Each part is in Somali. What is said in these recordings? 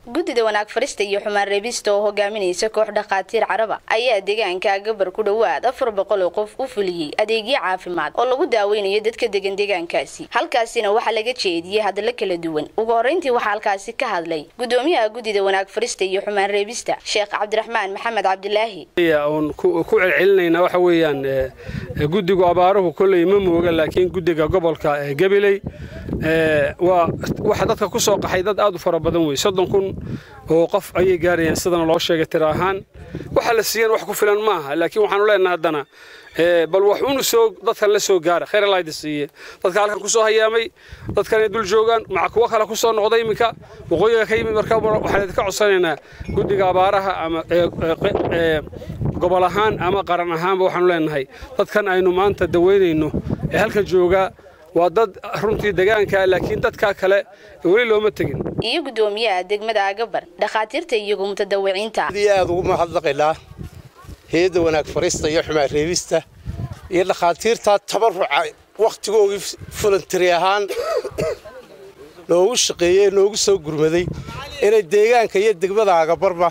guddida wanaag farista iyo xumaan reebista oo hogaaminaysa koox dhakhaatiir caraba ayaa deegaanka gabar ku dhowaad afar boqol oo qof u fuliyey adeegyo caafimaad oo lagu daaweynayo dadka degan deegaankaasi halkaasina waxaa laga jeediyey hadallo kala duwan ugu horreyntii waxaa halkaasi ka hadlay guddoomiyaha guddida wanaag farista iyo xumaan reebista sheekh cabdiraxmaan maxamed cabdilaahi oon ku celcelinayna waxa weeyaan guddigu abaaruhu kolley ma mooga laakiin guddiga gobolka gabiley waa waxa dadka ku soo qaxay dad aad u fara badan wey soddon kun oo qof ayay gaarayaan sidana loo sheegay tira ahaan waxa la siiyan wax ku filan maaha laakiin waxaanu leenahay haddana bal wax unu soo dadkan la soo gaara khayr alayda siiye dadka halkan ku soo hayaamay dadkan ay dul joogaan maca kuwo kale ku soo noqday iminka waqooyiga ka yimid marka waxaan idinka codsanaynaa guddiga abaaraha ama gobol ahaan ama qaran ahaanba waxaanu leenahay dadkan aynu maanta daweynayno ee halkan joogaa waa dad runtii degaanka laakiin dadka kale weli looma tegin iyo guddoomiyaha degmada agabar dhakhaatiirta iyagu mutadawiciinta aad ugu mahadnaqaynaa heedda wanaag farista iyo xumaan reebista iyo dhakhaatiirtaa tabaruca wakhtigoogii fulantari ahaan noogu shaqeeyey noogu soo gurmaday inay deegaanka iyo degmada agabarba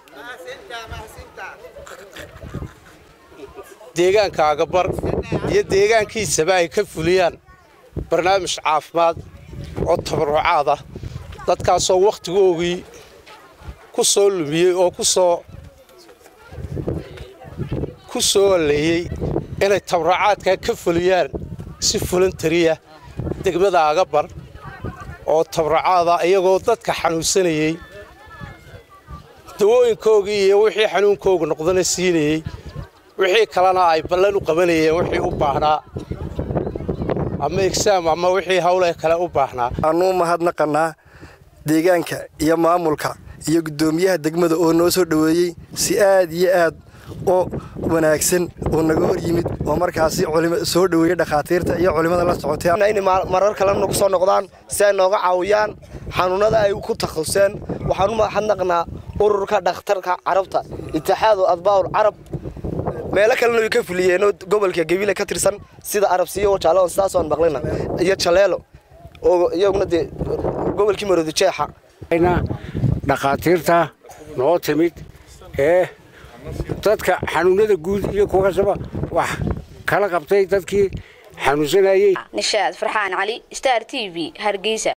deegaanka agabar iyo deegaankiisaba ay ka fuliyaan barnaamij caafimaad oo tabarucaad ah dadkaasoo wakhtigoogii ku soo lumiyey oo kusoo ku soo alleeyey inay tabarucaadkaa ka fuliyaan si fulantariya degmada agabar oo tabarucaada iyagoo dadka xanuunsanayey dawooyinkoogii iyo wixii xanuunkooga noqdana siinayey wixii kalena ay ballan u qabanayeen wixii u baahnaa ama egsaam ama wixii hawle kale u baahnaa waxaanuu mahadnaqannaa deegaanka iyo maamulka iyo guddoomiyaha degmada oo noo soo dhoweeyey si aad iyo aad oo wanaagsan oo naga hor yimid oo markaasi soo dhoweeyey dhakhaatiirta iyo culimmada la socotay inay marar kalena nagu soo noqdaan si ay nooga caawiyaan xanuunnada ay ku takhasuseen waxaan u mahadnaqnaa ururka dhakhtarka carabta itixaadu adbaa'ul carab meelo kalena way ka fuliyeenoo gobolka gabiile ka tirsan sida arabsiyo jaaloon sidaasoon maqlina iyo jaleelo oo iyaguna dee gobolkii maroodi jeexa dhakhaatiirta noo timid ee dadka xanuunada guud iyo kuwa kastaba wax kala qabtay dadkii xanuunsanayey nishaad farxaan cali star t v hargeysa